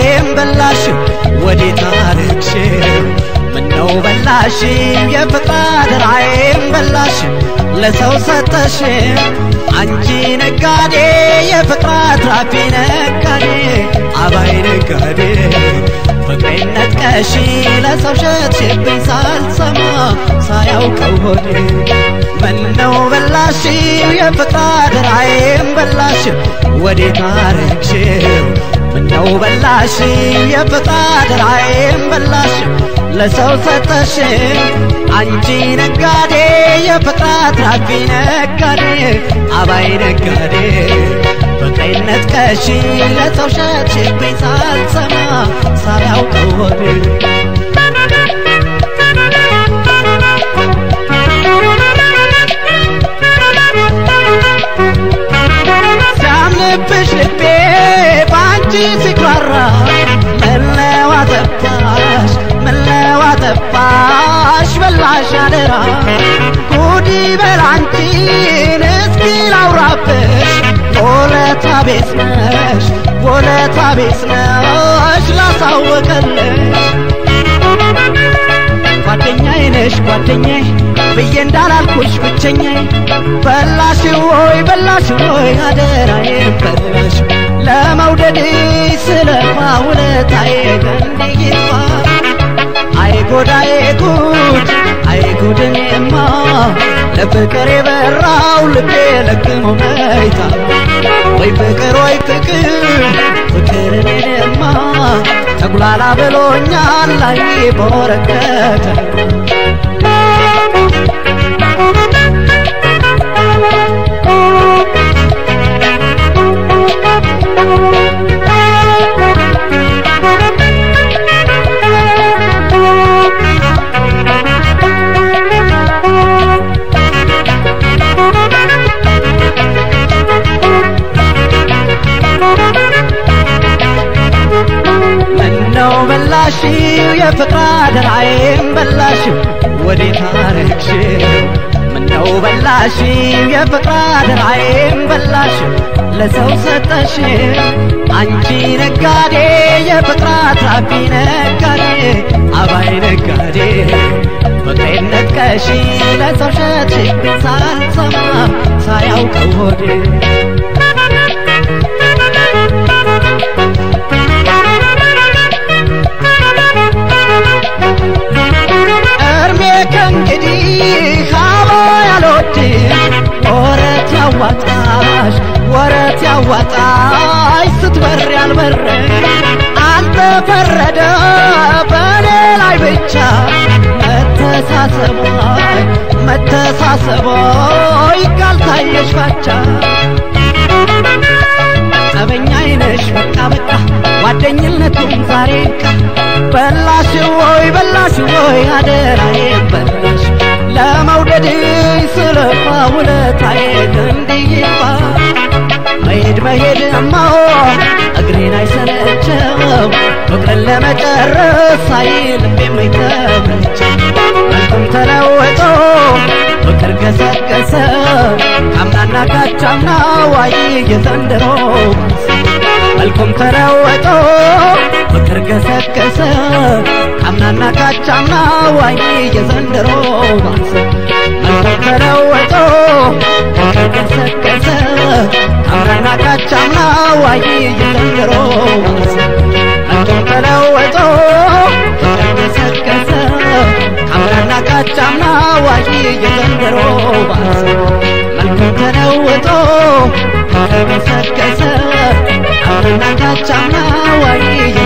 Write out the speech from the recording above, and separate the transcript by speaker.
Speaker 1: ድራዬም በላሽው ወዴት አረግሽው ምነው በላሽው የፍቅር ድራዬም በላሽው ለሰው ሰጠሽ አንቺ ነጋዴ የፍቅር አትራፊ ነጋዴ አባይ ነጋዴ ፍቅሬን ነጥቀሽ ለሰው ሸጥሽብኝ ሳልሰማ ሳያውቀው ሆዴ ምነው በላሽው የፍቅር ድራዬም በላሽው ወዴት አረግሽው ምነው በላሽው የፍቅር ድራዬም በላሽው ለሰው ሰጠሽ አንቺ ነጋዴ የፍቅር አትራፊ ነጋዴ አባይ ነጋዴ ፍቅሬን ነጥቀሽ ለሰው ሸጥሽብኝ ሳልሰማ ሳያውቀው ሆዴ ሲያምንብሽ ልቤ በአንቺ ሲኩራራ ምነው አጠፋሽ ምነው አጠፋሽ በላሽ አደራ ጉዲ በላንቺን እስኪ ላውራብሽ ወለታ ቤት ነሽ ወለታ ቤት ነሽ ላሳወቀልሽ ጓደኛዬ ነሽ ጓደኛዬ ብዬ እንዳላልኩሽ ብቸኛዬ በላሽ ወይ በላሽ ወይ አደራዬ በላሽ ለመውደድ ስለፋ ውለታዬ እንዲህ ይጥፋ አይጎዳዬ ጉድ አይጉድኔማ ለፍቅር የበራው ልቤ ለግሞ መይታ ወይ ፍቅር ወይ ፍቅር ፍቅር እኔንማ ተጉላላ ብሎኛል ላይ በወረቀት ምነው በላሽው የፍቅር አደራዬም በላሽው ወዴት አረግሽው ምነው በላሽው የፍቅር አደራዬም በላሽው ለሰው ሰጠሽ አንቺ ነጋዴ የፍቅር አትራፊ ነጋዴ አባይ ነጋዴ ፍቅሬን ነጥቀሽ ለሰው ሸጥሽብኝ ሳልሰማ ሳያውቀው ሆዴ እርሜ ከእንግዲህ አቦ ያልወድም ወረት ያዋጣሽ ወረት ያዋጣሽ ስትበር ያልበረ አንተ ፈረደ በእኔ ላይ ብቻ መተሳሰቦይ መተሳሰቦይ ካልታየሽ ባቻ ጠበኛ አይነሽ በቃ በቃ ጓደኝነቱም ዛሬ ቃ በላሽ ወይ በላሽ ወይ አደራዬ በላሽ ለመውደድ ስለፋ ውለታዬ እንዲይፋ መሄድ መሄድማ እግሬን አይሰለቸው ፍቅርን ለመጨረስ አይልም የማይተመቸው መልኩም ተለወጦ ፍቅር ገሰገሰ ካምናና ካቻምና ዋይ የዘንድሮ መልኩም ተለወጦ ፍቅር ገሰገሰ ካምናና ካቻምና ዋይ የዘንድሮ ባሰ መልኩም ተለወጦ ፍቅር ገሰገሰ ካምናና ካቻምና ዋይ የዘንድሮ ባሰ መልኩም ተለወጦ ፍቅር ገሰገሰ ካምናና ካቻምና ዋይ የዘንድሮ ባሰ መልኩም ተለውጦ ተገሰገሰ አምናና ካቻምና ዋይ